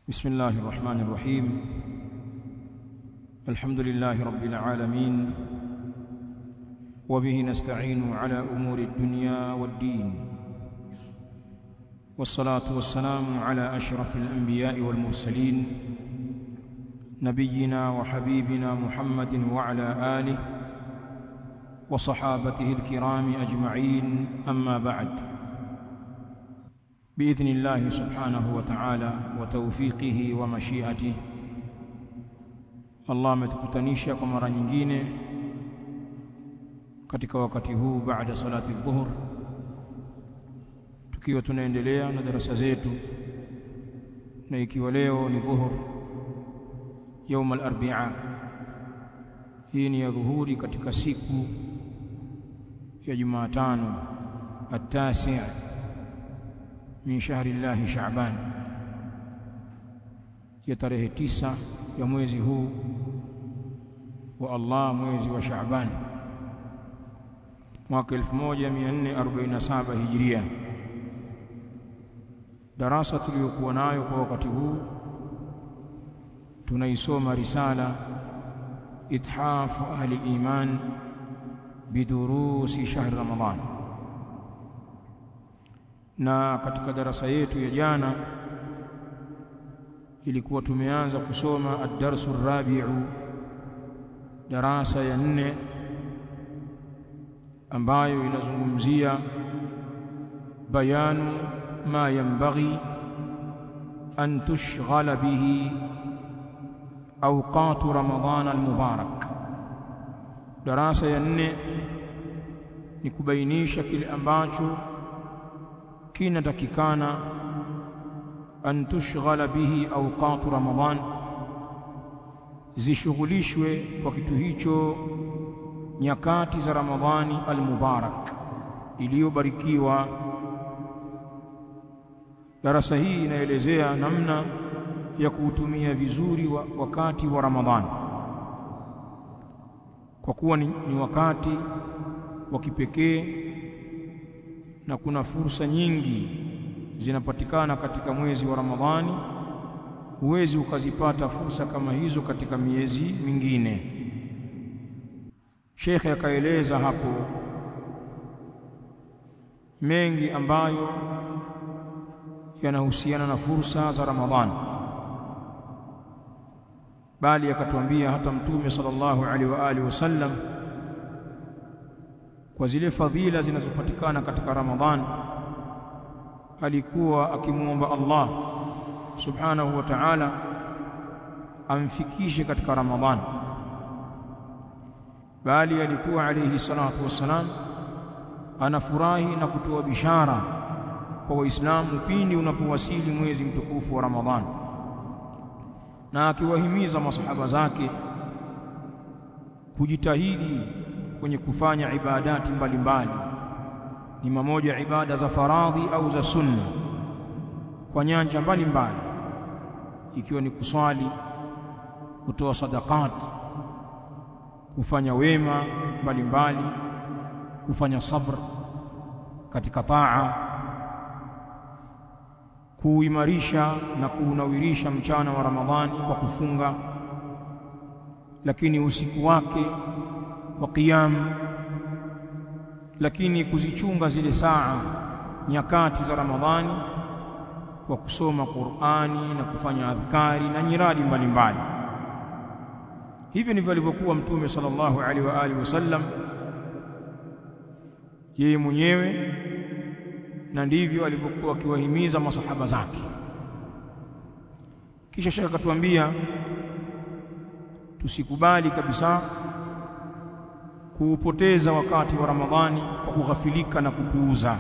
بسم الله الرحمن الرحيم الحمد لله رب العالمين وبه نستعين على أمور الدنيا والدين والصلاة والسلام على أشرف الأنبياء والمرسلين نبينا وحبيبنا محمد وعلى آله وصحابته الكرام أجمعين أما بعد بإذن الله سبحانه وتعالى وتوفيقه ومشيئته Allah ametukutanisha kwa mara nyingine katika wakati huu baada salati dhuhur tukiwa tunaendelea na darasa zetu na ikiwa leo ni dhuhur يوم الاربعاء hii ni ya dhuhuri katika siku ya Jumatano التاسع min shahri llahi Shaaban ya tarehe tisa ya mwezi huu wa Allah mwezi wa Shaaban mwaka 1447 Hijria darasa tuliyokuwa nayo kwa wakati huu tunaisoma risala ithafu ahli iman bidurusi shahri Ramadhan na katika darasa yetu ya jana ilikuwa tumeanza kusoma ad-darsu rabiu darasa ya nne ambayo inazungumzia bayanu ma yanbaghi an tushghala bihi awqat ramadhan al-mubarak darasa ya nne ni kubainisha kile ambacho kinatakikana an tushghala bihi awqat ramadhan zishughulishwe kwa kitu hicho nyakati za ramadhani almubarak iliyobarikiwa darasa hii inaelezea namna ya kuutumia vizuri wa wakati wa ramadhani kwa kuwa ni, ni wakati wa kipekee na kuna fursa nyingi zinapatikana katika mwezi wa Ramadhani huwezi ukazipata fursa kama hizo katika miezi mingine Sheikh akaeleza hapo mengi ambayo yanahusiana na fursa za Ramadhani bali akatuambia hata mtume sallallahu alaihi wa alihi wasallam kwa zile fadhila zinazopatikana katika Ramadhan alikuwa akimuomba Allah subhanahu wa ta'ala amfikishe katika Ramadhan bali alikuwa alayhi salatu wassalam anafurahi na kutoa bishara kwa waislamu pindi unapowasili mwezi mtukufu wa Ramadhan na akiwahimiza masahaba zake kujitahidi kwenye kufanya ibadati mbalimbali ni mamoja ibada za faradhi au za sunna kwa nyanja mbalimbali ikiwa ni kuswali kutoa sadaqat kufanya wema mbalimbali kufanya sabr katika taa kuimarisha na kuunawirisha mchana wa Ramadhani kwa kufunga lakini usiku wake wa qiyam lakini kuzichunga zile saa nyakati za Ramadhani kwa kusoma Qur'ani na kufanya adhkari na nyiradi mbalimbali hivyo ndivyo alivyokuwa mtume sallallahu alaihi wa alihi wasallam yeye mwenyewe na ndivyo alivyokuwa akiwahimiza masahaba zake kisha shaka akatuambia tusikubali kabisa kuupoteza wakati wa Ramadhani kwa kughafilika na kupuuza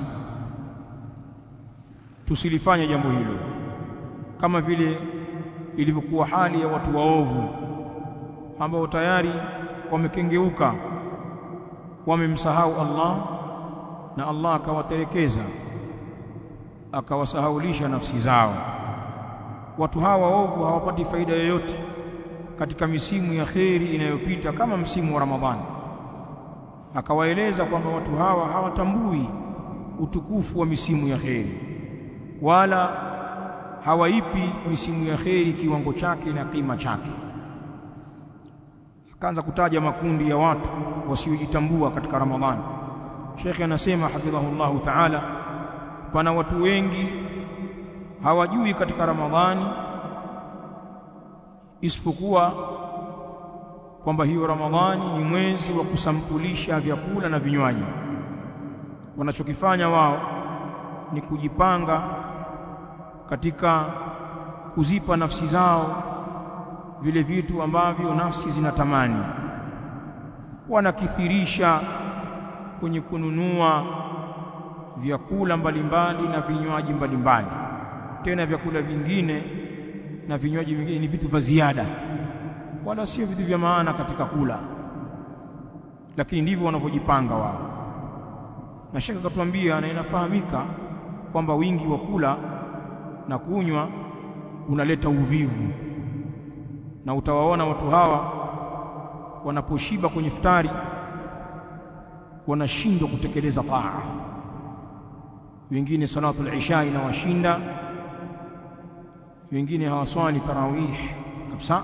tusilifanye jambo hilo kama vile ilivyokuwa hali ya watu waovu ambao tayari wamekengeuka wamemsahau Allah na Allah akawaterekeza akawasahaulisha nafsi zao watu hawa waovu hawapati faida yoyote katika misimu ya kheri inayopita kama msimu wa Ramadhani akawaeleza kwamba watu hawa hawatambui utukufu wa misimu ya kheri wala hawaipi misimu ya kheri kiwango chake na kima chake akaanza kutaja makundi ya watu wasiojitambua katika Ramadhani Sheikh anasema hafidhahullahu ta'ala pana watu wengi hawajui katika Ramadhani isipokuwa kwamba hiyo Ramadhani ni mwezi wa kusampulisha vyakula na vinywaji wanachokifanya wao ni kujipanga katika kuzipa nafsi zao vile vitu ambavyo nafsi zinatamani wanakithirisha kwenye kununua vyakula mbalimbali na vinywaji mbalimbali tena vyakula vingine na vinywaji vingine ni vitu vya ziada wala sio vitu vya maana katika kula lakini ndivyo wanavyojipanga wao na shaka katuambia na inafahamika kwamba wingi wa kula na kunywa unaleta uvivu na utawaona watu hawa wanaposhiba kwenye futari wanashindwa kutekeleza taa wengine salatu al-isha inawashinda wengine hawaswali tarawih kabisa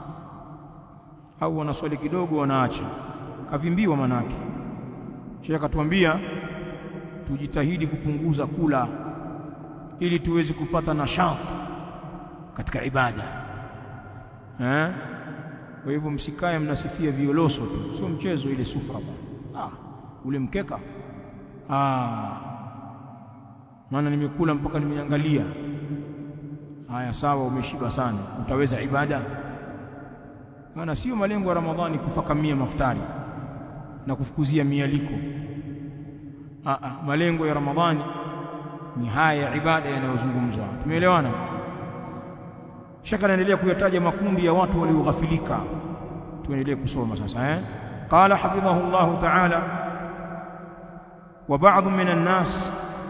au wanaswali kidogo wanaacha kavimbiwa manake Sheikh akatuambia tujitahidi kupunguza kula ili tuweze kupata nashati katika ibada eh kwa hivyo msikae mnasifia violoso tu sio mchezo ile sufra ah ule mkeka ah maana nimekula mpaka nimeangalia haya sawa umeshiba sana utaweza ibada maana sio malengo ya ramadhani kufakamia maftari na kufukuzia mialiko ah ah malengo ya ramadhani ni haya ya ibada yanayozungumzwa tumeelewana shaka naendelea kuyataja makundi ya watu walioghafilika tuendelee kusoma sasa eh qala hafidhahu Allah ta'ala wa ba'd min an-nas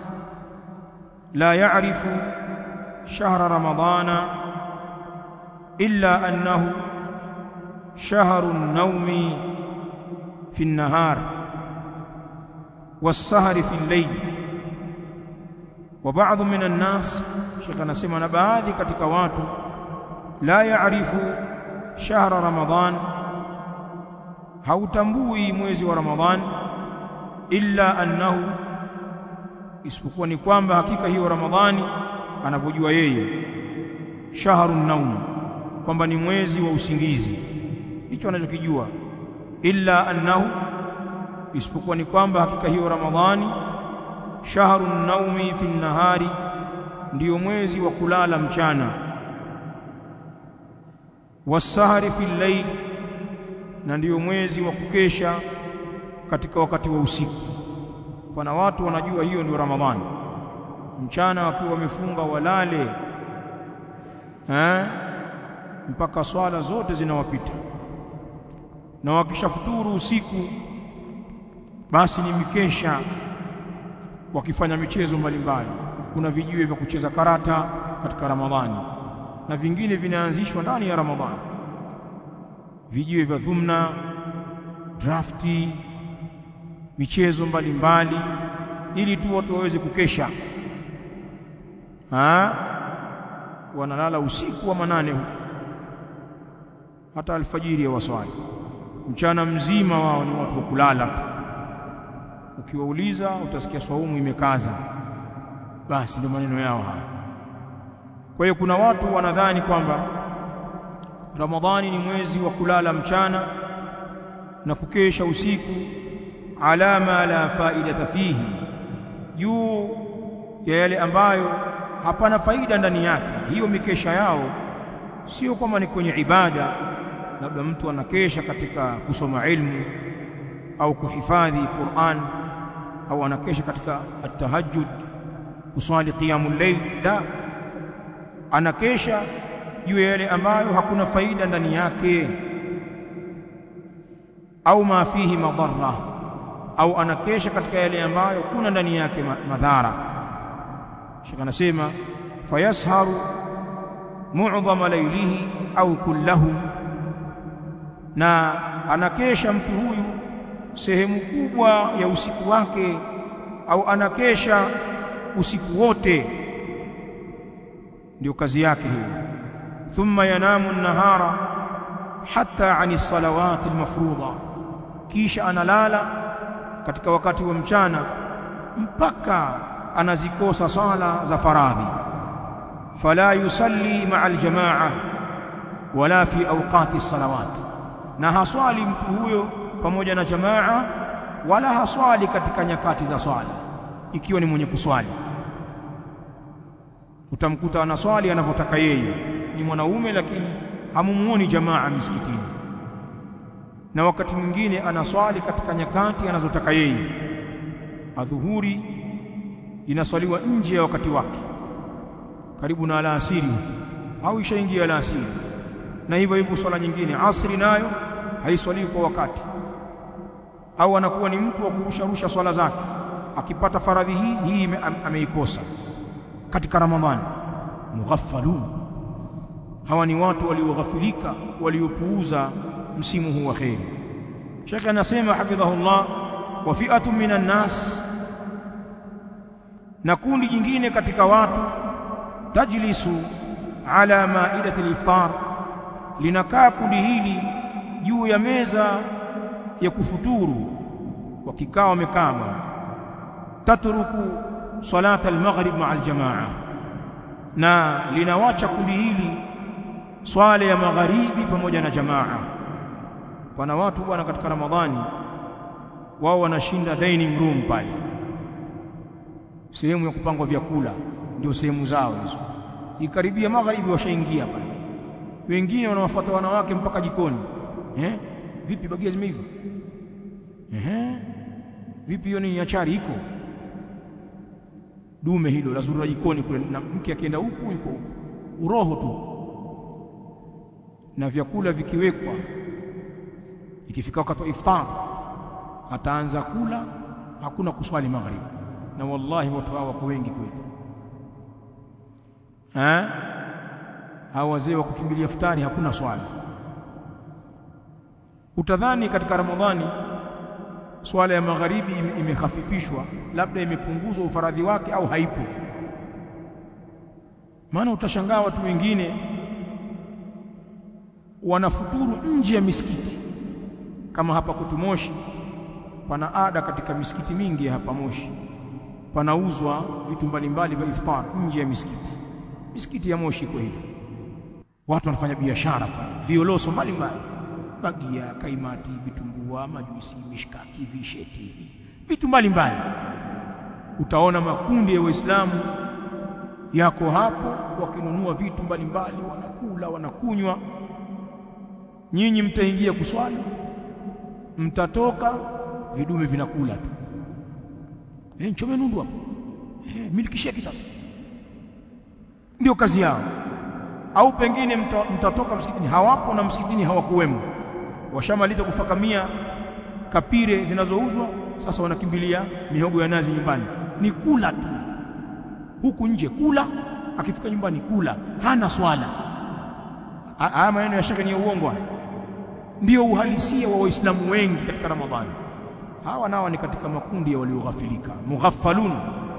la ya'rifu shahra ramadana illa annahu shahru an-nawmi fi an-nahar was-sahri fi al-layl wa ba'd min an-nas shaka nasema na baadhi katika watu la yaarifu shahra ramadhan hautambui mwezi wa ramadhan illa annahu isipokuwa ni kwamba hakika hiyo ramadhani anavyojua yeye shahrun naum kwamba ni mwezi wa usingizi hicho anachokijua illa annahu isipokuwa ni kwamba hakika hiyo ramadhani shahrun naumi fi nahari ndiyo mwezi wa kulala mchana wasahari fi layl na ndiyo mwezi wa kukesha katika wakati wa usiku pana watu wanajua hiyo ndio ramadhani mchana wakiwa wamefunga walale eh mpaka swala zote zinawapita na wakishafuturu usiku basi ni mikesha wakifanya michezo mbalimbali kuna vijiwe vya kucheza karata katika ramadhani na vingine vinaanzishwa ndani ya Ramadhani vijiwe vya dhumna drafti michezo mbalimbali ili tu watu waweze kukesha ha? wanalala usiku wa manane huko hata alfajiri ya waswali mchana mzima wao ni watu wa kulala tu ukiwauliza utasikia swaumu imekaza basi ndio maneno yao haya kwa hiyo kuna watu wanadhani kwamba Ramadhani ni mwezi wa kulala mchana na kukesha usiku alama la faidata fihi juu ya yale ambayo hapana faida ndani yake hiyo mikesha yao sio kwamba ni kwenye ibada labda mtu anakesha katika kusoma ilmu au kuhifadhi Qur'an au anakesha katika at-tahajjud kuswali qiyamul layl la anakesha juu ya yale ambayo hakuna faida ndani yake au ma fihi madarra au anakesha katika yale ambayo kuna ndani yake madhara shika anasema fayasharu mu'dhama laylihi au kullahu na anakesha mtu huyu sehemu kubwa ya usiku wake au anakesha usiku wote ndio kazi yake hiyo thumma yanamu an-nahara hatta ani salawati al-mafruḍa kisha analala katika wakati wa mchana mpaka anazikosa sala za faradhi fala yusalli ma'a al-jamaa wala fi awqati as-salawat na haswali mtu huyo pamoja na jamaa wala haswali katika nyakati za swala ikiwa ni mwenye kuswali utamkuta anaswali anavyotaka yeye ni mwanaume lakini hamumuoni jamaa misikitini na wakati mwingine anaswali katika nyakati anazotaka yeye adhuhuri inaswaliwa nje ya wakati wake karibu na alasiri au ishaingia alasiri na hivyo hivyo swala nyingine asri nayo haiswaliwi kwa wakati au anakuwa ni mtu wa kurusharusha swala zake akipata faradhi hii hii ameikosa katika ramadhani mughaffalun hawa ni watu walioghafilika waliopuuza msimu huu wa kheri Sheikh anasema hafidhahullah wa fi'atun minan nas na kundi jingine katika watu tajlisu ala ma'idati al-iftar linakaa kundi hili juu ya meza ya kufuturu wakikaa wamekaa tatruku salata al-maghrib ma'a al-jamaa na linawacha kundi hili swala ya magharibi pamoja na jamaa pana watu bwana katika ramadhani wao wanashinda dining room pale sehemu ya kupangwa vyakula ndio sehemu zao hizo ikaribia magharibi washaingia pale wengine wanawafuata wanawake mpaka jikoni eh vipi bagia zimeiva eh vipi hiyo ni achari iko dume hilo lazurura jikoni kule na mke akienda huku yuko huku uroho tu na vyakula vikiwekwa ikifika wakati wa iftar ataanza kula hakuna kuswali magharibi na wallahi watu hao wako wengi kweli eh hao wazee wa kukimbilia iftari hakuna swala utadhani katika ramadhani swala ya magharibi imekhafifishwa labda imepunguzwa ufaradhi wake au haipo maana utashangaa watu wengine wanafuturu nje ya misikiti kama hapa kutumoshi pana ada katika misikiti mingi ya hapa Moshi panauzwa vitu mbalimbali vya iftar nje ya misikiti misikiti ya Moshi kwa hivyo watu wanafanya biashara violoso mbalimbali bagia kaimati vitumbua majuisi mishkaki visheti vitu mbalimbali utaona makundi ya waislamu yako hapo wakinunua vitu mbalimbali wanakula wanakunywa nyinyi mtaingia kuswali mtatoka vidume vinakula tu eh nchome nundu hapo eh milikisheki sasa ndio kazi yao au pengine mta, mtatoka msikitini hawapo na msikitini hawakuwemo washamaliza kufakamia kapire zinazouzwa sasa wanakimbilia mihogo ya nazi nyumbani ni kula tu huku nje kula akifika nyumbani kula hana swala haya maneno ya shaka ni uongo ndio uhalisia wa waislamu wengi katika ramadhani hawa nao ni katika makundi ya walioghafilika mughaffalun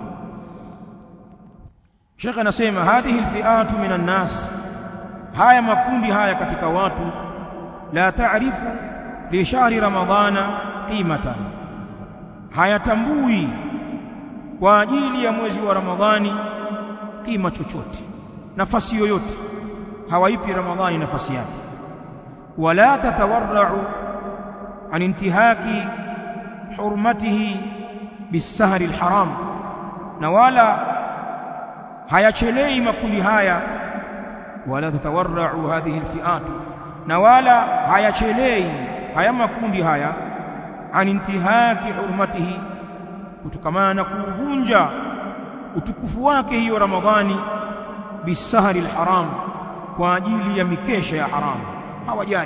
Sheikh anasema hadhihi alfi'atu minan nas haya makundi haya katika watu la taarifu li shahri ramadhana qimatan hayatambui kwa ajili ya mwezi wa ramadhani kima chochote nafasi yoyote hawaipi ramadhani nafasi yake wala tatawarra'u an intihaki hurmatihi bisahri alharam na wala hayachelei makundi haya wala tatawarra'u hadhihi alfi'at na wala hayachelei haya makundi haya an intihaki hurmatihi kutokamana na kuvunja utukufu wake hiyo ramadhani bisahri alharam kwa ajili ya mikesha ya haramu hawajali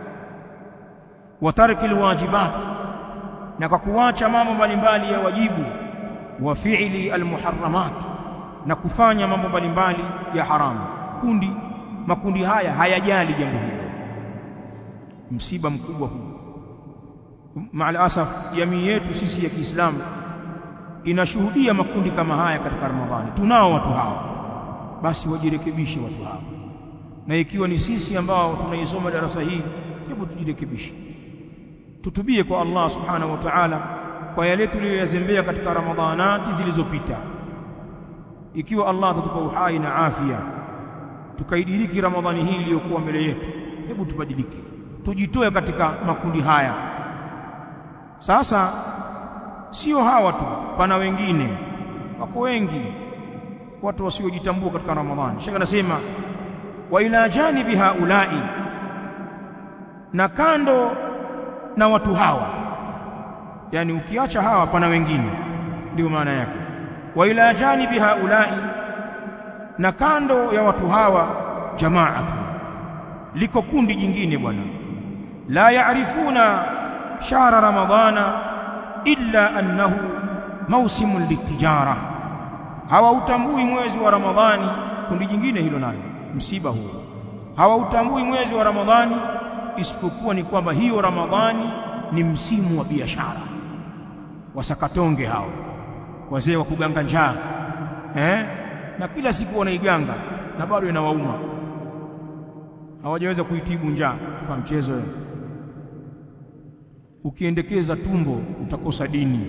wa tarki alwajibat na kwa kuacha mambo mbalimbali ya wajibu wa fi'li almuharramat na kufanya mambo mbalimbali ya haramu kundi makundi haya hayajali jambo hilo msiba mkubwa huu maal asaf jamii yetu sisi ya Kiislamu inashuhudia makundi kama haya katika Ramadhani tunao watu hawa basi wajirekebishe watu hao na ikiwa ni sisi ambao tunaisoma darasa hii hebu tujirekebishe tutubie kwa Allah subhanahu wa ta'ala kwa yale tuliyoyazembea katika ramadhanati zilizopita ikiwa Allah atatupa uhai na afya tukaidiriki ramadhani hii iliyokuwa mbele yetu hebu tubadilike tujitoe katika makundi haya sasa sio hawa tu pana wengine wako wengi watu wasiojitambua katika ramadhani shaka nasema wa ila janibi haulai na kando na watu hawa yani ukiacha hawa pana wengine ndio maana yake wa ila janibi haulai na kando ya watu hawa jamaatu liko kundi jingine bwana la yaarifuna shahra ramadhana illa annahu mausimun litijara hawautambui mwezi wa ramadhani kundi jingine hilo nalo msiba huo hawautambui mwezi wa ramadhani isipokuwa ni kwamba hiyo ramadhani ni msimu wa biashara wasakatonge hao wazee wa kuganga njaa eh na kila siku wanaiganga na bado inawauma hawajaweza kuitibu njaa kwa mchezo wewe ukiendekeza tumbo utakosa dini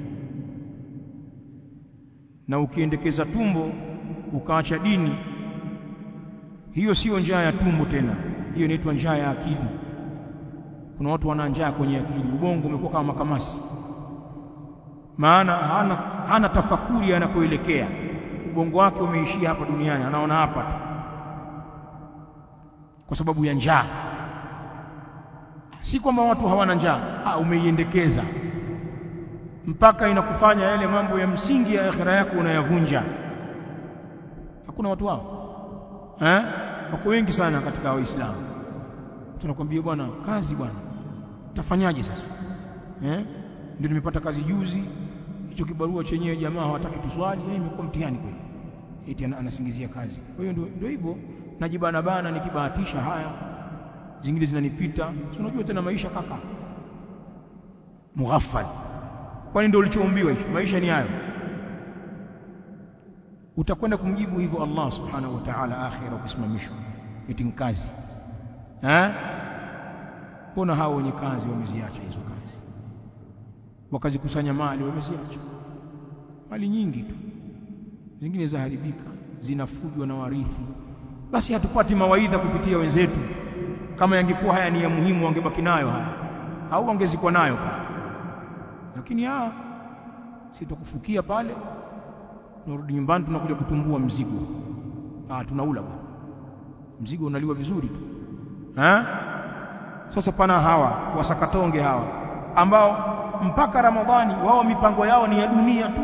na ukiendekeza tumbo ukaacha dini hiyo sio njaa ya tumbo tena hiyo inaitwa njaa ya akili kuna watu wana njaa kwenye akili ubongo umekuwa kama makamasi maana hana, hana tafakuri anakoelekea ubongo wake umeishia hapa duniani anaona hapa tu kwa sababu ya njaa si kwamba watu hawana njaa ah umeiendekeza mpaka inakufanya yale mambo ya msingi ya akhira yako unayavunja hakuna watu hao eh wako wengi sana katika waislamu tunakwambia bwana kazi bwana utafanyaje sasa eh ndio nimepata kazi juzi hicho kibarua chenyewe jamaa hawataki tuswali eh imekuwa mtihani kweli eti anasingizia kazi kwa hiyo ndio hivyo najibana bana nikibahatisha haya zingine zinanipita si unajua tena maisha kaka mughaffal kwani ndio ulichoumbiwa hicho maisha ni hayo utakwenda kumjibu hivyo Allah subhanahu wa ta'ala akhira ukisimamishwa eti kazi eh mbona hao wenye kazi wameziacha hizo kazi wakazikusanya mali wameziacha mali nyingi tu zingine zaharibika zinafujwa na warithi basi hatupati mawaidha kupitia wenzetu kama yangekuwa haya ni ya muhimu wangebaki nayo haya au wangezikwa nayo pale lakini ah sitokufukia pale tunarudi nyumbani tunakuja kutumbua mzigo ah tunaula bwana mzigo unaliwa vizuri tu eh sasa pana hawa wasakatonge hawa ambao mpaka ramadhani wao mipango yao ni ya dunia tu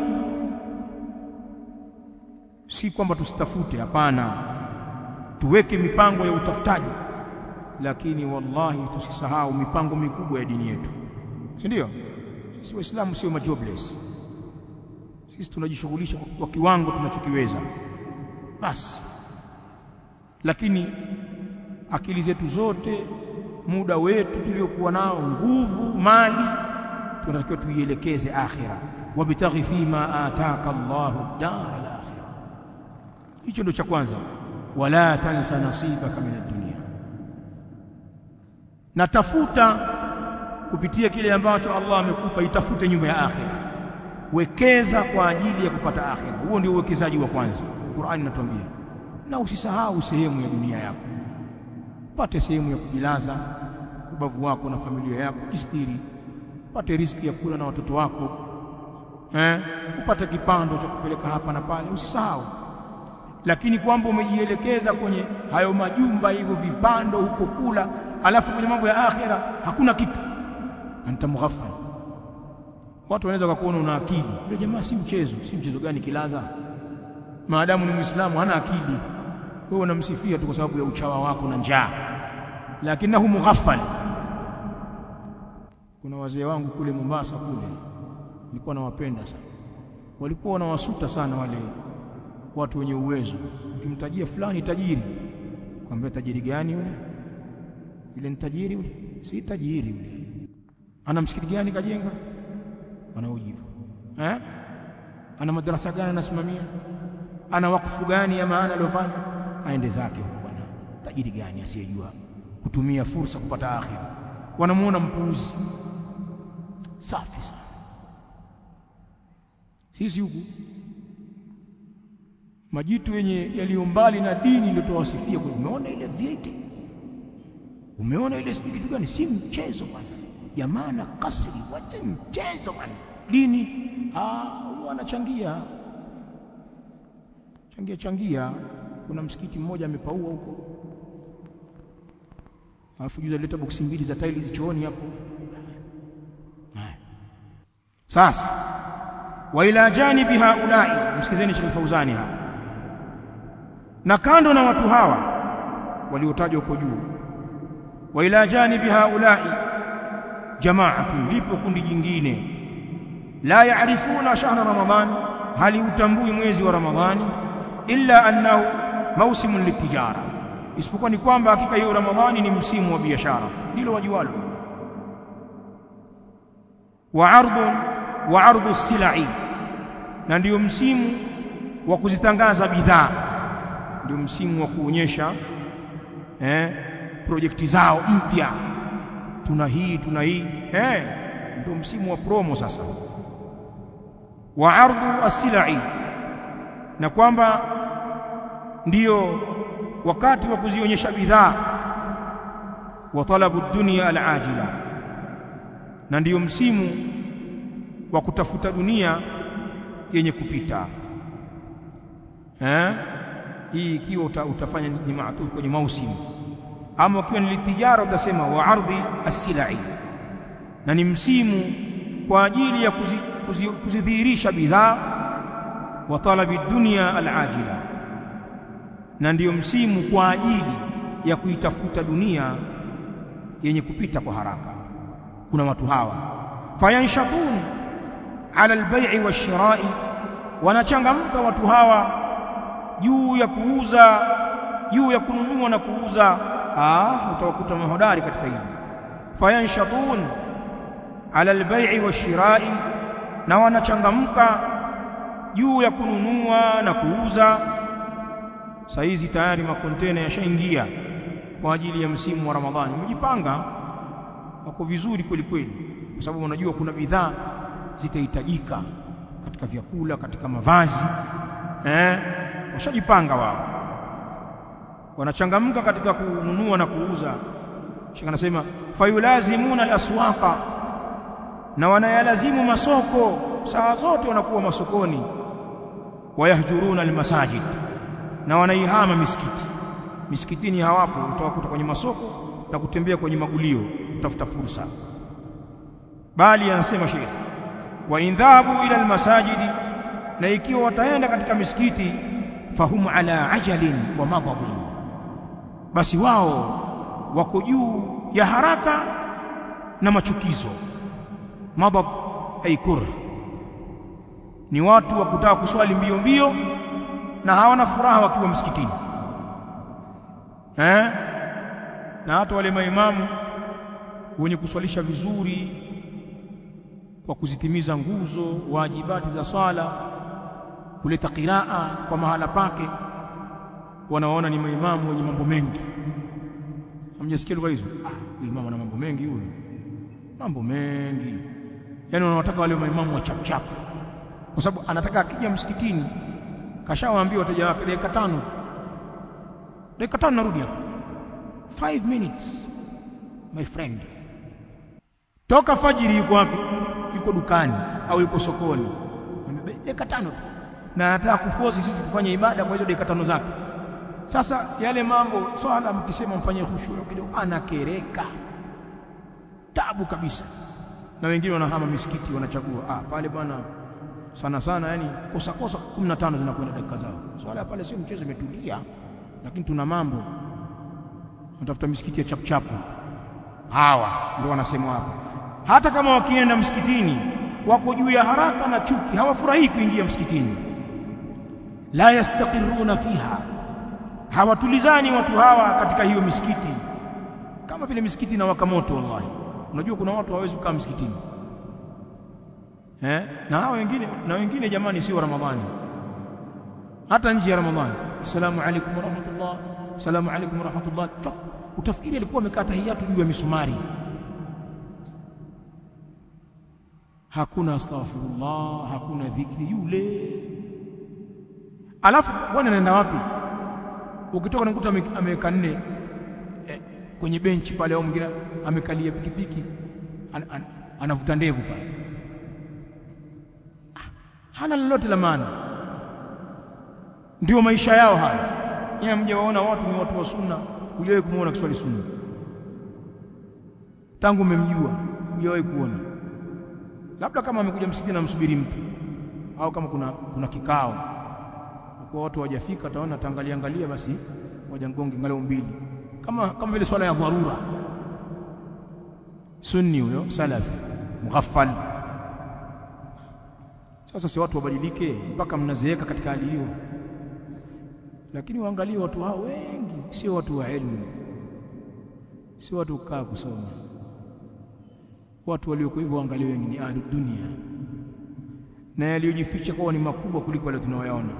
si kwamba tusitafute hapana tuweke mipango ya utafutaji lakini wallahi tusisahau mipango mikubwa ya dini yetu si ndio sisi waislamu sio majobless sisi tunajishughulisha kwa kiwango tunachokiweza basi lakini akili zetu zote muda wetu tuliokuwa nao nguvu mali tunatakiwa tuielekeze akhira wabtaghi fima ataka Allahu dar al-akhirah hicho ndio cha kwanza wala tansa nasibaka min ad-dunya natafuta kupitia kile ambacho Allah amekupa itafute nyumba ya akhira wekeza kwa ajili ya kupata akhira huo ndio uwekezaji wa kwanza Qur'ani inatuambia na usisahau sehemu ya dunia yako pate sehemu ya kujilaza ubavu wako na familia yako kistiri pate riski ya kula na watoto wako eh upate kipando cha kupeleka hapa na pale usisahau lakini kwamba umejielekeza kwenye hayo majumba hivyo vipando huko kula alafu kwenye mambo ya akhira hakuna kitu anta mughaffal watu wanaweza kukuona una akili yule jamaa si mchezo si mchezo gani kilaza maadamu ni muislamu hana akili wewe unamsifia tu kwa sababu ya uchawa wako na njaa lakinahu mughaffal kuna wazee wangu kule Mombasa kule nilikuwa nawapenda sana walikuwa wanawasuta sana wale watu wenye uwezo ukimtajia fulani tajiri kwambia tajiri gani yule yule ni tajiri yule si tajiri yule ana msikiti gani kajenga wanaujibu eh ana madarasa gani anasimamia ana wakfu gani ya maana aliyofanya aende zake huko bwana tajiri gani asiyejua kutumia fursa kupata akhira wanamuona mpuuzi safi sana sisi huku majitu yenye yaliyo mbali na dini iliyotowasifia kwa umeona ile vieti umeona ile sijui kitu gani si mchezo bwana jamaa na kasri wache mchezo bwana dini ah huyo anachangia changia changia kuna msikiti mmoja amepaua huko alafu juzi alileta boksi mbili za tiles chooni hapo sasa wa ila janibi haulai msikizeni Sheikh Fauzani hapa na kando na watu hawa waliotajwa huko juu wa ila janibi haulai jamaatun lipo kundi jingine la yaarifuna shahra ramadhan hali utambui mwezi wa ramadhani illa annahu mausimun litijara isipokuwa ni kwamba hakika hiyo ramadhani ni msimu wa biashara ndilo wajualo wa ardhun wa ardhu silai na ndiyo msimu wa kuzitangaza bidhaa ndio msimu wa kuonyesha eh projekti zao mpya tuna hii tuna hii eh ndio msimu wa promo sasa wa ardhu as-silai na kwamba ndiyo wakati wa kuzionyesha bidhaa wa talabu dunya al-ajila na ndiyo msimu wa kutafuta dunia yenye kupita eh hii ikiwa uta, utafanya ni maatufu kwenye mausimu ama ukiwa ni litijara utasema wa ardhi as-silai na ni msimu kwa ajili ya kuzidhihirisha kuzi, bidhaa wa talabi dunya al-ajila na ndiyo msimu kwa ajili ya kuitafuta dunia yenye kupita kwa haraka kuna watu hawa fayanshatun ala albay'i washira'i wanachangamka watu hawa juu ya kuuza juu ya kununua na kuuza ah utawakuta mahodari katika hili fayanshatun ala albay'i washira'i na wanachangamka juu ya kununua na kuuza saizi tayari makontena yashaingia kwa ajili ya msimu wa Ramadhani mjipanga wako vizuri kweli kweli kwa sababu unajua kuna bidhaa zitahitajika katika vyakula katika mavazi eh washajipanga wao wanachangamka katika kununua na kuuza shika anasema fayulazimuna alaswaqa na wanayalazimu masoko saa zote wanakuwa masokoni wayahjuruna almasajid na wanaihama misikiti misikitini hawapo utawakuta kwenye masoko na kutembea kwenye magulio kutafuta fursa bali anasema sheikh wa indhabu ila almasajidi na ikiwa wataenda katika misikiti fahum ala ajalin wa madadin basi wao wako juu ya haraka na machukizo madad ay kur ni watu wa kutaka kuswali mbio mbio na hawana furaha wakiwa msikitini eh na hata wale maimamu wenye kuswalisha vizuri kwa kuzitimiza nguzo wajibati za swala kuleta qiraa kwa mahala pake wanaona ni maimamu wenye mambo mengi hamjasikia lugha hizo ah huyu mama ana mambo mengi huyu mambo mengi yani wanataka wale maimamu wa chap chap kwa sababu anataka akija msikitini kashawaambia wateja wake dakika tano dakika tano narudi hapa 5 minutes my friend toka fajiri yuko wapi yuko dukani au yuko sokoni dakika tano tu na anataka kufosi sisi kufanya ibada kwa hizo dakika tano zake sasa yale mambo swala mkisema mfanye khushuu kidogo anakereka tabu kabisa na wengine wanahama misikiti wanachagua ah pale bwana sana sana yani kosa kosa 15 zinakwenda dakika zao swala pale sio mchezo imetulia lakini tuna mambo natafuta misikiti ya chapchapu hawa ndio wanasemwa hapa hata kama wakienda msikitini wako juu ya haraka na chuki hawafurahii kuingia msikitini la yastaqiruna fiha hawatulizani watu hawa katika hiyo misikiti kama vile misikiti na waka moto wallahi unajua kuna watu hawawezi kukaa msikitini eh na hao wengine na wengine jamani sio ramadhani hata nje ya Ramadhani assalamu alaykum wa rahmatullah assalamu alaykum wa rahmatullah utafikiri alikuwa amekaa tahiyatu juu ya misumari hakuna astaghfirullah hakuna dhikri yule alafu bwana anaenda wapi ukitoka unakuta ameweka nne eh, kwenye benchi pale au mwingine amekalia pikipiki an, an, anavuta ndevu pale hana lolote la maana ndio maisha yao haya yeye mje waona watu ni watu wa sunna hujawahi kumuona kiswali sunna tangu umemjua hujawahi kuona labda kama amekuja msikitini na msubiri mtu au kama kuna kuna kikao kwa watu hawajafika ataona ataangalia angalia basi waja ngonge angalau mbili kama kama vile swala ya dharura sunni huyo salafi mughaffal sasa si watu wabadilike mpaka mnazeeka katika hali hiyo lakini waangalie watu hao wengi sio watu wa elimu sio watu kukaa kusoma watu walioko hivyo waangalie wengi ni ahlu dunia na yaliyojificha kwao ni makubwa kuliko yale tunayoyaona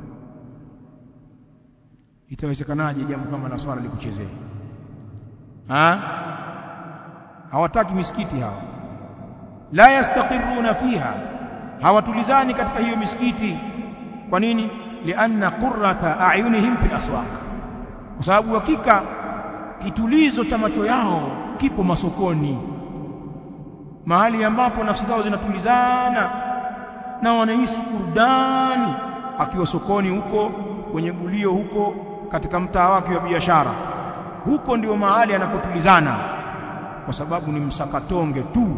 itawezekanaje jambo kama la swala likuchezee ha hawataki misikiti hawa la yastaqiruna fiha hawatulizani katika hiyo misikiti kwa nini lianna qurrata a'yunihim fil aswaq kwa sababu hakika kitulizo cha macho yao kipo masokoni mahali ambapo nafsi zao zinatulizana na wanahisi burudani akiwa sokoni huko kwenye gulio huko katika mtaa wake wa biashara huko ndio mahali anakotulizana kwa sababu ni msakatonge tu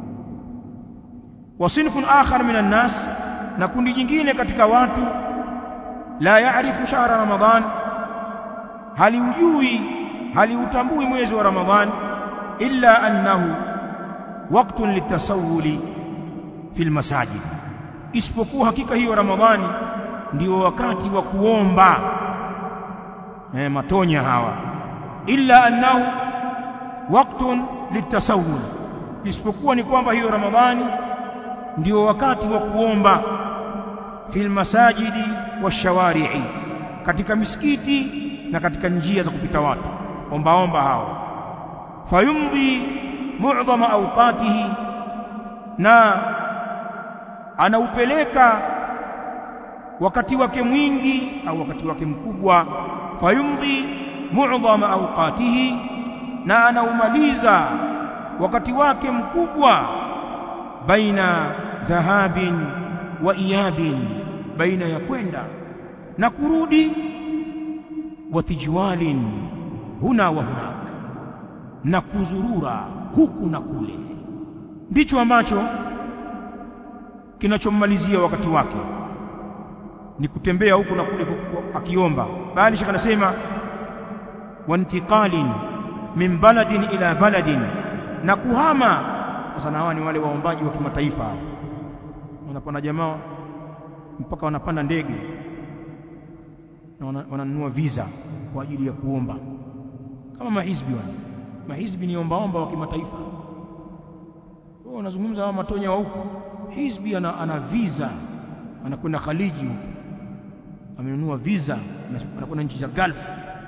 wasinfun akhar minan nas na kundi jingine katika watu la yaarifu shahra ramadhan haliujui haliutambui mwezi wa ramadhan illa annahu waqtun litasawuli fil masajid isipokuwa hakika hiyo ramadhani ndio wakati wa kuomba eh matonya hawa illa annahu waqtun litasawul isipokuwa ni kwamba hiyo ramadhani ndio wakati wa kuomba fil masajidi washawari'i katika misikiti na katika njia za kupita watu omba omba hao fayumdhi mu'dhama awqatihi na anaupeleka wakati wake mwingi au wakati wake mkubwa fayumdhi mu'dhama awqatihi na anaumaliza wakati wake mkubwa baina dhahabin wa iyabin baina ya kwenda na kurudi wa tijwalin huna wa hunak na kuzurura huku na kule ndicho ambacho kinachommalizia wakati wake ni kutembea huku na kule akiomba bali shaka anasema wantiqalin min baladin ila baladin na kuhama sasa na hawa ni wale waombaji wa kimataifa wanapanda jamaa mpaka wanapanda ndege na wananunua visa kwa ajili ya kuomba kama mahizbi wale mahizbi ni ombaomba wa kimataifa wao wanazungumza hawa matonya wa huko hizbi ana, ana visa anakwenda Khaliji huko amenunua visa anakwenda nchi za Gulf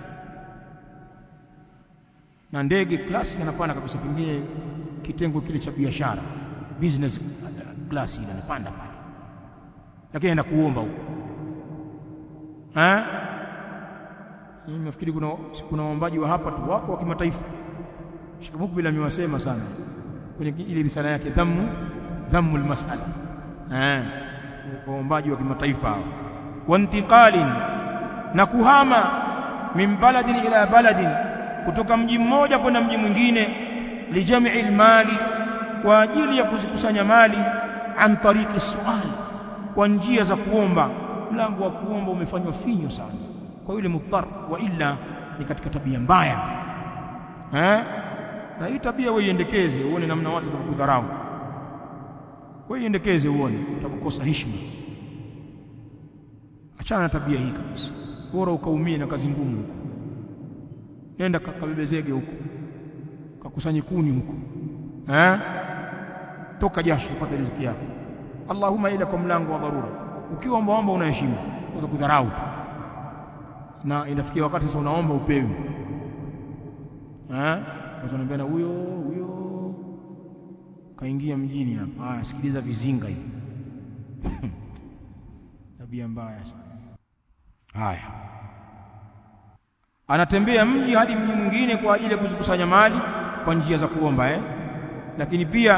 na ndege classic anapanda kabisa pengine kitengo kile cha biashara business class ile anapanda pale lakini anaenda kuomba huko eh mimi nafikiri kuna kuna waombaji wa hapa tu wako wa kimataifa Sheikh Mukbil amewasema sana kwenye ile risala yake dhammu dhammu almas'ala eh waombaji wa kimataifa hao wantiqalin na kuhama min baladin ila baladin kutoka mji mmoja kwenda mji mwingine lijamii almali kwa ajili ya kuzikusanya mali an tariqi suali kwa njia za kuomba mlango wa kuomba umefanywa finyo sana kwa yule muttar wa illa ni katika tabia mbaya eh na hii tabia wewe iendekeze uone namna watu watakudharau wewe iendekeze uone utakukosa heshima achana na tabia hii kabisa bora ukaumie na kazi ngumu huko nenda kabebe zege huko kakusanye kuni huko eh toka jasho upate riziki yako Allahumma ila kwa mlango wa dharura ukiwa ombaomba una heshima kwa kudharau tu na inafikia wakati sasa unaomba upewi eh watu wanaambia na huyo huyo kaingia mjini hapa haya sikiliza vizinga hivi tabia mbaya sana haya anatembea mji hadi mji mwingine kwa ajili ya kuzikusanya mali kwa njia za kuomba eh lakini pia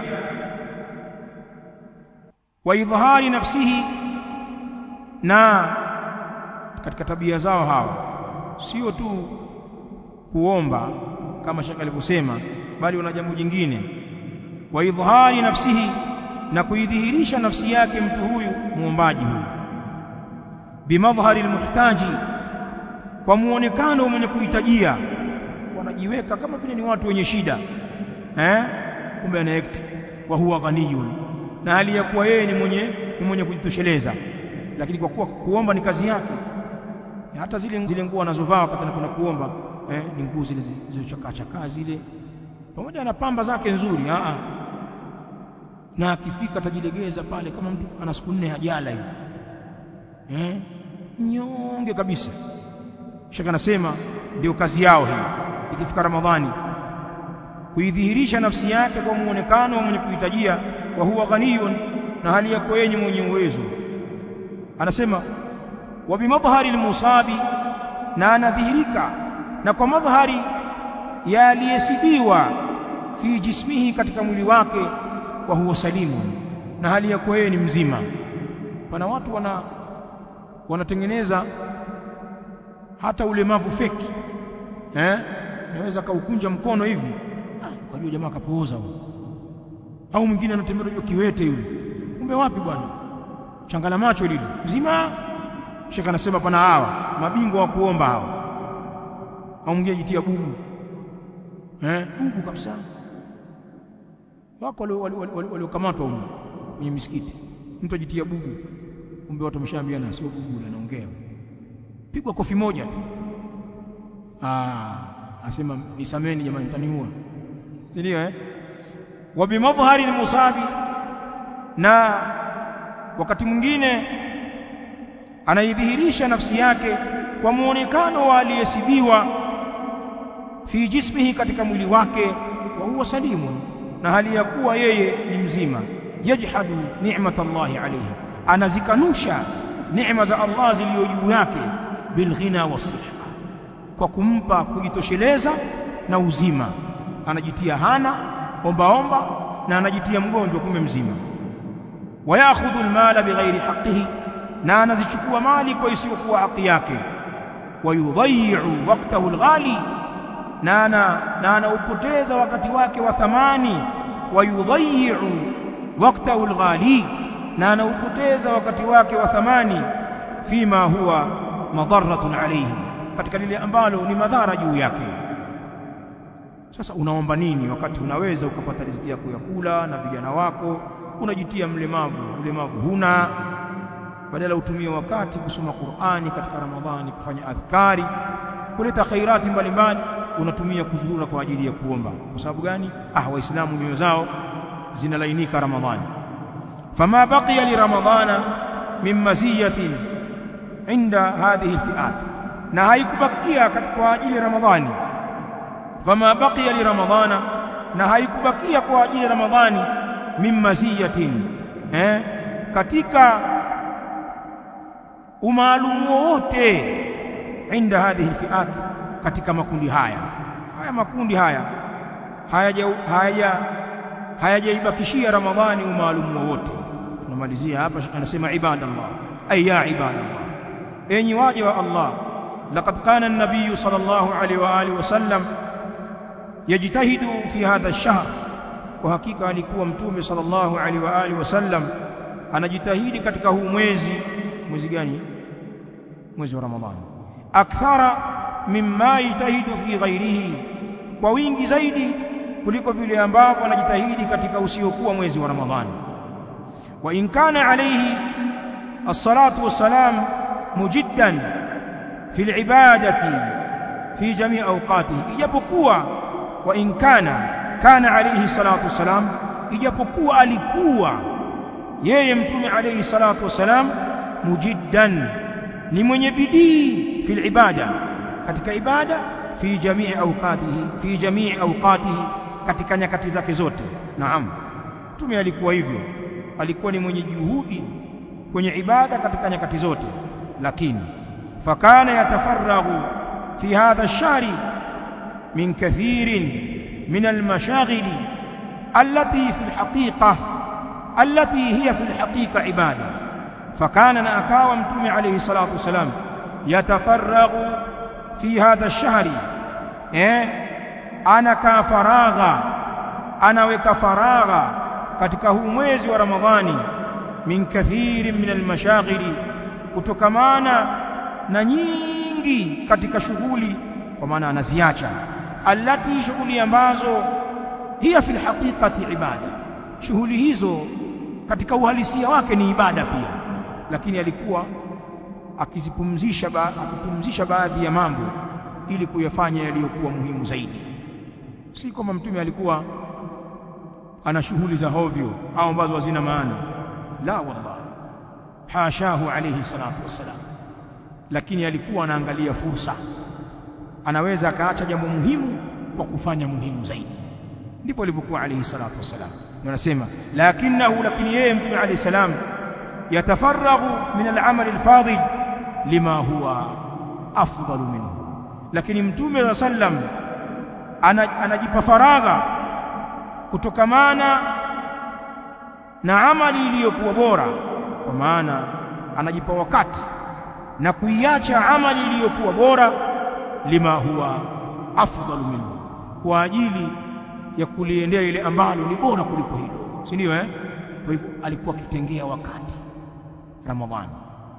wa idhhari nafsihi na katika tabia zao hawa sio tu kuomba kama shaka alivyosema bali wana jambo jingine wa idhhari nafsihi na kuidhihirisha nafsi yake mtu huyu muombaji huyu bimadhhari almuhtaji kwa muonekano mwenye kuhitajia wanajiweka kama vile ni watu wenye shida eh kumbe ana act wa huwa ghaniyun na hali ya kuwa yeye ni mwenye ni mwenye kujitosheleza lakini kwa kuwa kuomba ni kazi yake hata zile zile nguo anazovaa wakati anakwenda kuomba eh, ni nguo zile zilizochakaa chakaa zile pamoja na pamba zake nzuri a a na akifika atajilegeza pale kama mtu ana siku nne hajala hivi eh nyonge kabisa shaka anasema ndio kazi yao hii ikifika ramadhani kuidhihirisha nafsi yake kwa muonekano mwenye kuhitajia wa huwa ghaniyun na hali yako yeye mwenye uwezo anasema wa bimadhhari almusabi na anadhihirika na kwa madhhari ya aliyesibiwa fi jismihi katika mwili wake wa huwa salimu na hali yako yeye ni mzima pana watu wana wanatengeneza hata ulemavu feki eh naweza kaukunja mkono hivi ukajua jamaa kapooza huyo au mwingine anatembea unajua kiwete yule kumbe wapi bwana changala macho lile mzima shaka anasema pana hawa mabingwa wa kuomba hawa au mwingine jitia bubu eh bubu kabisa wako waliokamatwa huko kwenye misikiti mtu ajitia bubu kumbe watu wameshaambiana sio bubu anaongea pigwa kofi moja tu ah asema nisameni jamani mtaniua si ndio eh wa bimadhhari almusabi na wakati mwingine anaidhihirisha nafsi yake kwa muonekano wa aliyesibiwa fi jismihi katika mwili wake wa huwa salimun na hali ya kuwa yeye ni mzima yajhadu ni'mat Allah alayhi anazikanusha neema za Allah zilizo juu yake bilghina wasiha kwa kumpa kujitosheleza na uzima anajitia hana omba omba na anajitia mgonjwa kumbe mzima wayakhudhu almala bighairi na anazichukua mali kwa isiyokuwa haki yake wayudhayyu waqtahu alghali na ana na anaupoteza wakati wake wa thamani wayudhayyu waqtahu alghali na anaupoteza wakati wake wa thamani fima huwa madarratun alayhi katika lile ambalo ni madhara juu yake sasa unaomba nini wakati unaweza ukapata riziki yako ya kula na vijana wako unajitia mlemavu mlemavu huna badala utumie wakati kusoma Qur'ani katika Ramadhani kufanya adhkari kuleta khairati mbalimbali unatumia kuzurura kwa ajili ya kuomba kwa sababu gani ah waislamu mioyo zao zinalainika Ramadhani fama baqiya li ramadhana min maziyatin inda hadhihi alfi'at na haikubakia kwa ajili ya Ramadhani fama baqiya li ramadhana na haikubakia kwa ajili ya Ramadhani min maziyatin eh katika umaalumu wowote inda hadhihi alfi'at katika makundi haya haya makundi haya hayaja haya hayajaibakishia Ramadhani umaalumu wowote tunamalizia hapa anasema ibadallah ay ya ibadallah enyi waja wa Allah laqad kana an-nabiy sallallahu alaihi wa alihi wasallam yajtahidu fi hadha ash-shahr kwa hakika alikuwa mtume sallallahu alaihi wa alihi wasallam anajitahidi katika huu mwezi mwezi gani mwezi wa ramadhani akthara mimma yajtahidu fi ghairihi kwa wingi zaidi kuliko vile ambavyo anajitahidi katika usiokuwa mwezi wa ramadhani wa in kana alayhi as-salatu was-salam mujiddan fi al-ibadati fi jami' awqatihi ijapokuwa wa in kana kana alayhi salatu was-salam ijapokuwa alikuwa yeye mtume alayhi salatu wasalam mujiddan ni mwenye bidii fil ibada katika ibada fi jamii awqatihi fi jamii awqatihi katika nyakati zake zote naam mtume alikuwa hivyo alikuwa ni mwenye juhudi kwenye ibada katika nyakati zote lakini fakana yatafaraghu fi hadha ash-shahri min kathirin min al-mashaghili allati fi al-haqiqa allati hiya fi al-haqiqa ibada fakana na akawa mtume alayhi salatu wasalam yatafaraghu fi hadha ash-shahri eh anakaa faragha anaweka faragha katika huu mwezi wa Ramadhani min kathiri min almashaghili kutokamana na nyingi katika shughuli kwa maana anaziacha allati shughuli ambazo hiya fil haqiqati ibada shughuli hizo katika uhalisia wake ni ibada pia lakini alikuwa akizipumzisha ba, akipumzisha baadhi ya mambo ili kuyafanya yaliyokuwa muhimu zaidi si kwamba mtume alikuwa ana shughuli za hovyo au ambazo hazina maana la wallahi hashahu alayhi salatu wassalam lakini alikuwa anaangalia fursa anaweza akaacha jambo muhimu kwa kufanya muhimu zaidi ndipo alivyokuwa alayhi salatu wassalam wanasema lakinahu lakini yeye mtume alayhi salam yatafaraghu min al-amal al-fadil lima huwa afdalu minhu lakini mtume wa sallam anajipa faragha kutokamana na amali iliyokuwa bora kwa maana anajipa wakati na kuiacha amali iliyokuwa bora lima huwa afdalu minhu kwa ajili ya kuliendea ile ambalo ni bora kuliko hilo si ndio eh kwa hivyo alikuwa akitengea wakati ramadhani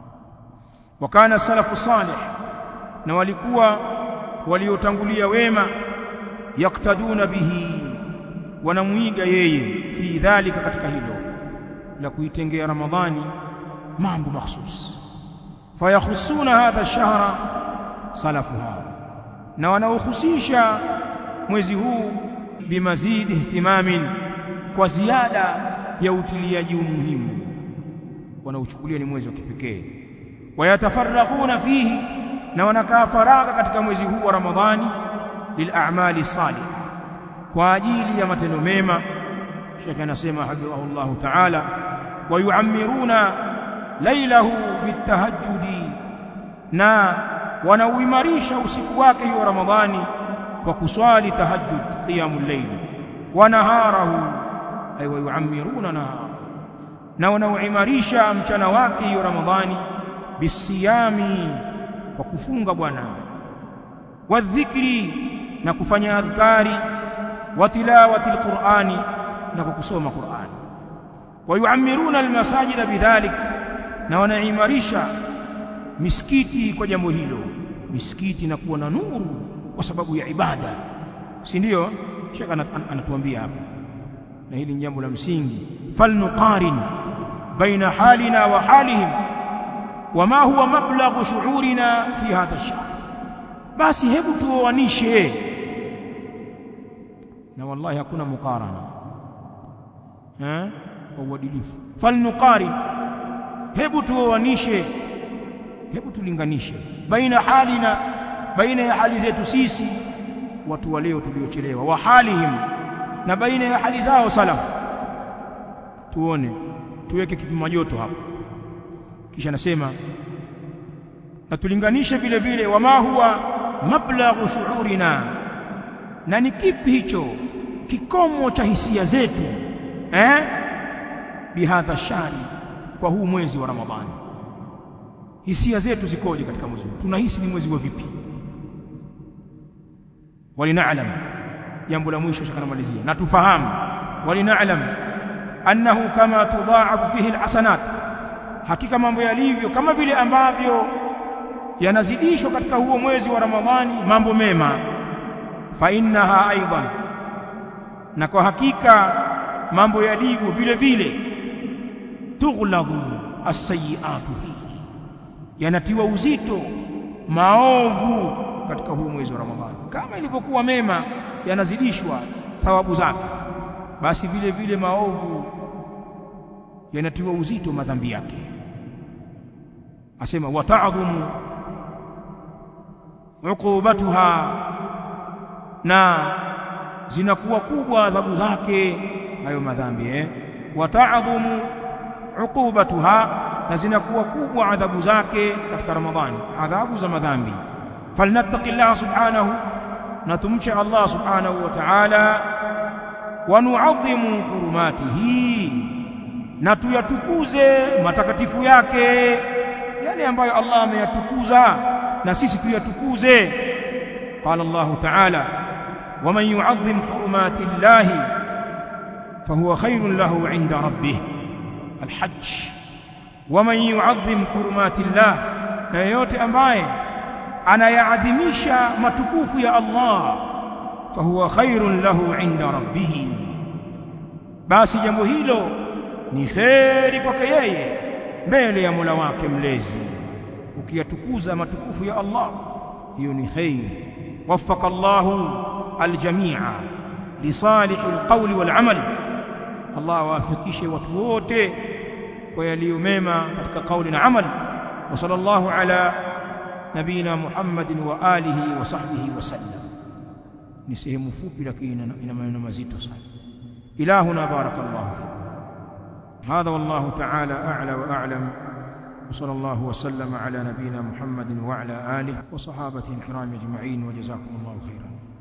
wakana salafu salih na walikuwa waliotangulia wema yaktaduna bihi wanamuiga yeye fi dhalika katika hilo la kuitengea ramadhani mambo mahsus fayakhusuna hadha shahra salafuha na wanaohusisha mwezi huu bimazidi ihtimamin kwa ziada ya utiliaji umuhimu wanauchukulia ni mwezi wa kipekee wayatafarraghuna fihi na wanakaa faragha katika mwezi huu wa ramadhani lil'amali salih kwa ajili ya matendo mema Sheikh anasema hafidhahullah ta'ala wayuammiruna lailahu bitahajjudi na wanauimarisha usiku wake wa ramadhani kwa kuswali tahajjud qiyamul layl wa naharahu ay wayuammiruna nahara na wanauimarisha mchana wake wa ramadhani bisiyami kwa kufunga bwana wadhikri na kufanya adhkari wa tilawati alqur'ani na kwa kusoma qur'ani wayuamiruna almasajida bidhalik na wanaimarisha misikiti kwa jambo hilo misikiti inakuwa na nuru kwa sababu ya ibada si ndio shaka anatuambia hapa na hili ni jambo la msingi falnuqarin baina halina wa halihim wama huwa mablaghu shu'urina fi hadha ash-shahr basi hebu tuoanishe na wallahi hakuna mukarana eh kwa uadilifu falnuqarin hebu tuoanishe hebu tulinganishe baina halina baina ya hali zetu sisi watu wa leo tuliochelewa wa halihim na baina ya hali zao salafu tuone tuweke kipima joto hapo kisha nasema na tulinganishe vile vile wama huwa mablaghu shuurina na ni kipi hicho kikomo cha hisia zetu eh bihadha shari kwa huu mwezi wa ramadhani hisia zetu zikoje katika mwezi huu tunahisi ni mwezi wa vipi walinaalam jambo la mwisho shakanamalizia na tufahamu walinaalam annahu kama tudhaafu fihi alhasanat hakika mambo yalivyo kama vile ambavyo yanazidishwa katika huo mwezi wa ramadhani mambo mema fa innaha aidan na kwa hakika mambo yalivyo vile vile tughladu as-sayyi'atu fihi yanatiwa uzito maovu katika huu mwezi wa Ramadhani kama ilivyokuwa mema yanazidishwa thawabu zake basi vile vile maovu yanatiwa uzito madhambi yake asema wata'dhumu uqubatuha na zinakuwa kubwa adhabu zake hayo madhambi eh wata'dhumu uqubatuha na zinakuwa kubwa adhabu zake katika ramadhani adhabu za madhambi falnattaqillah subhanahu na tumche Allah subhanahu wa ta'ala wa nu'adhimu hurumatihi na tuyatukuze matakatifu yake yale ambayo Allah ameyatukuza na sisi tuyatukuze qala Allah ta'ala ومن يعظم حرمات الله فهو خير له عند ربه الحج ومن يعظم حرمات الله na yeyote ambaye anayaadhimisha matukufu ya Allah fahuwa khairun lahu inda rabbih basi jambo hilo ni kheri kwake yeye mbele ya Mola wake mlezi ukiyatukuza matukufu ya Allah hiyo ni khair waffaka Allahu aljamia lisalih alqawli walamal Allah awafikishe watu wote kwa yaliyo mema katika kauli na amal wa sallallahu ala nabina Muhammadin wa alihi wa sahbihi wa sallam ni sehemu fupi lakini ina maneno mazito sana ilahuna barakallahu fikum هذا والله تعالى أعلى وأعلم وصلى الله وسلم على نبينا محمد وعلى آله وصحابته الكرام أجمعين وجزاكم الله خيرا